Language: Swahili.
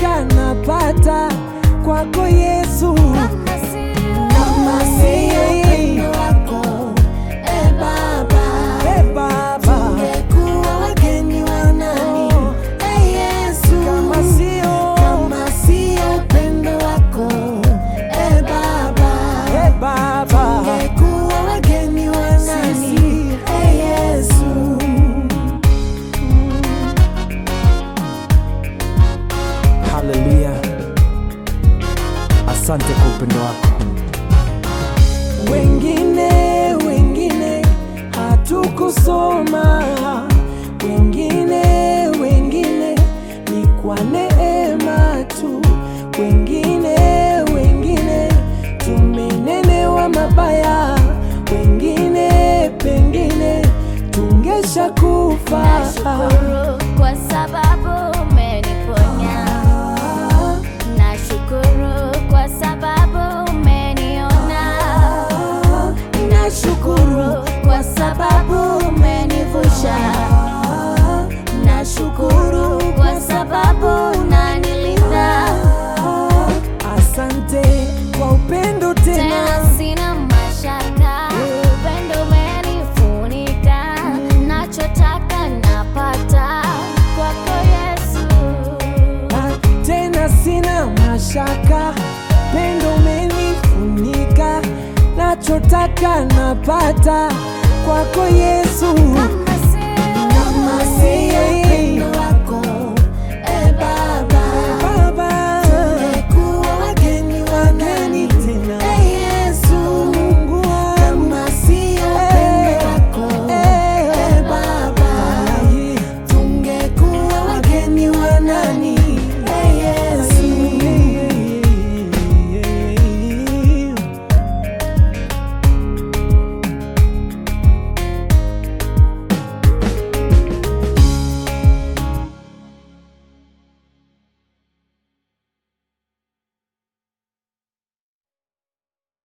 nachotaka napata kwako Yesu. Kama sio Kama sio upendo wako, e Baba, Hey, Baba, tungekuwa wageni wa nani? E Yesu, kama sio kama sio upendo wako, e Baba, Hey, Baba, tungekuwa wageni wa nani? Sisi. E Yesu. haleluya. Asante kwa upendo wako. Wengine wengine hatukusoma, wengine wengine ni kwa neema tu, wengine wengine tumenenewa mabaya, wengine pengine tungesha kufa. Nashukuru kwa sababu umeniponya. Nashukuru kwa sababu umeniona. Nashukuru kwa sababu umenivusha. Nashukuru kwa sababu unanilinda. Asante kwa upendo Tena tena, sina mashaka, upendo umenifunika. Nachotaka napata kwako Yesu. Ah, tena sina mashaka, pendo umenifunika, nachotaka napata kwako Yesu. Kama sio Kama si yeye